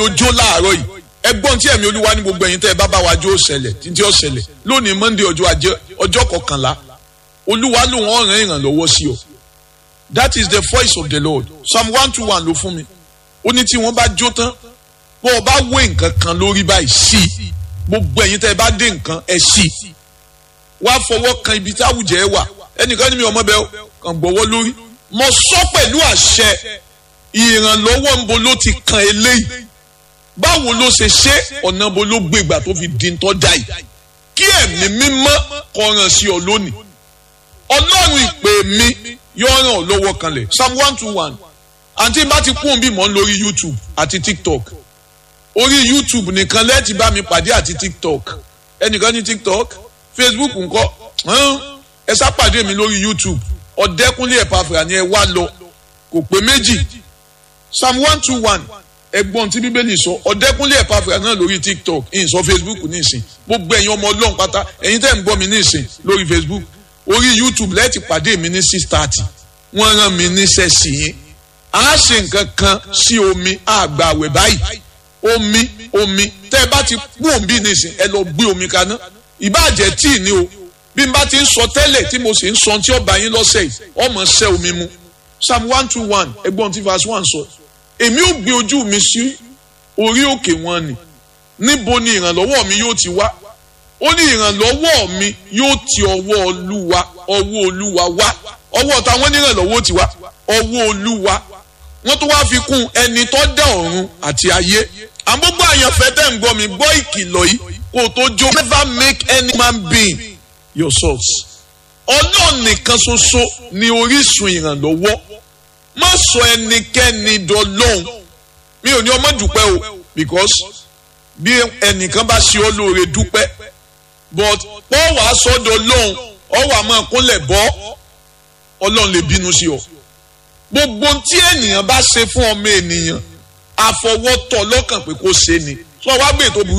ojó láàárọ̀ yìí ẹgbọ́n tí ẹ̀mí olúwa ní gbogbo ẹ̀yin tẹ́ ẹ bá bá wa jó ṣẹlẹ̀ títí ó ṣẹlẹ̀ lónìí monday ọjọ́ ajé ọjọ́ kọkànlá olúwa ló wọ́n rán ìrànlọ́wọ́ sí ọ that is the voice of the lord psalm one two one ló fún mi ó ní tí wọ́n bá jó tán bó o bá wé nǹkan kan lórí báyìí sí i gbogbo ẹ̀yin tẹ́ ẹ bá dé nǹkan ẹ sí i wá fọwọ́ kan ibi tí àwùjẹ ẹ wà ẹnìkan ní mi ọmọ bẹ́ẹ̀ kàn gbọ́wọ́ lórí mo sọ pẹ̀lú àṣẹ ìrànlọ́wọ́ ń bo ló ti kan eléyìí báwo ló ṣe ṣe ọ̀nà bo ló gbégbà tó fi di tọ́jà yìí kí ẹ̀mí mímọ́ kọ̀ràn sí ọ lónìí ọlọ́run ìpè mi yóò ràn ọ́ lọ́wọ́ kanlẹ̀ psalm one two one àǹtí bá ti kún bí mò ń lórí youtube àti tiktok orí youtube nìkan lẹ́ẹ̀tì bá mi pàdé àti tiktok ẹnìkan ní tiktok facebook ńkọ́ ẹ sá pàdé mi lórí youtube ọ̀dẹ́kúnlé ẹ̀pàfà ni ẹ wá lọ kò pé méjì psalm one two one ẹgbọ́n tí bíbélì sọ ọ̀dẹ́kúnlé ẹ̀pàfà náà lórí tiktok ìyìn sọ facebook nísìn gbogbo ẹ̀yin ọmọ ọlọ́run pátá ẹ̀yin tẹ́ ń gbọ́ mi nísìn lórí facebook orí youtube lẹ́ẹ̀tì pàdé mi ní six thirty wọ́n rán mi níṣẹ́ sí yín a ṣe nǹkan kan sí omi àgbàwẹ̀ báyìí omi omi tẹ́ ẹ bá ti kú òǹbí nísìn ẹ lọ gbé omi kaná ìbàjẹ́ tíì ní o bí n bá ti ń sọ tẹ́lẹ̀ tí mo sì ń sọ tí ọba yín lọ́sẹ̀ yìí ọmọ ṣẹ́ omi mu psalm one two one ẹgbọ́n tí verse one sọ èmi ò gbé ojú mi sí orí òkè wọn ni níbo ni ìrànlọ́wọ́ mi yóò ti wá ó ní ìrànlọ́wọ́ mi yóò ti ọwọ́ olúwa ọwọ́ olúwa wá ọwọ́ táwọn onírànlọ́wọ́ ti wá ọwọ́ olúwa wọ́n tó wáá fi kún ẹni tó dá ọ̀run àti ayé àmúgbò àyànfẹ́ tẹ̀ ń gbọ́ mi gbọ́ ìkìlọ̀ yìí kó o tó jó never make any man being your source ọlọ́run nìkan ṣoṣo ni orísun ìrànlọ́wọ́ má sọ ẹnikẹ́ni dọlọ́hún mi ò ní ọmọ dúpẹ́ o because bí ẹnìkan bá ṣe ọ́ lóore dúpẹ́ but pọ́ wàá sọ́dọ̀ lọ́hún ọ wà máa kúnlẹ̀ bọ́ ọlọ́run lè bínú sí ọ gbogbo tí ènìyàn bá ṣe fún ọmọ ènìyàn àfọwọ́tọ̀ lọ́kàn pé kó ṣe ni sọ wá gbé tó burú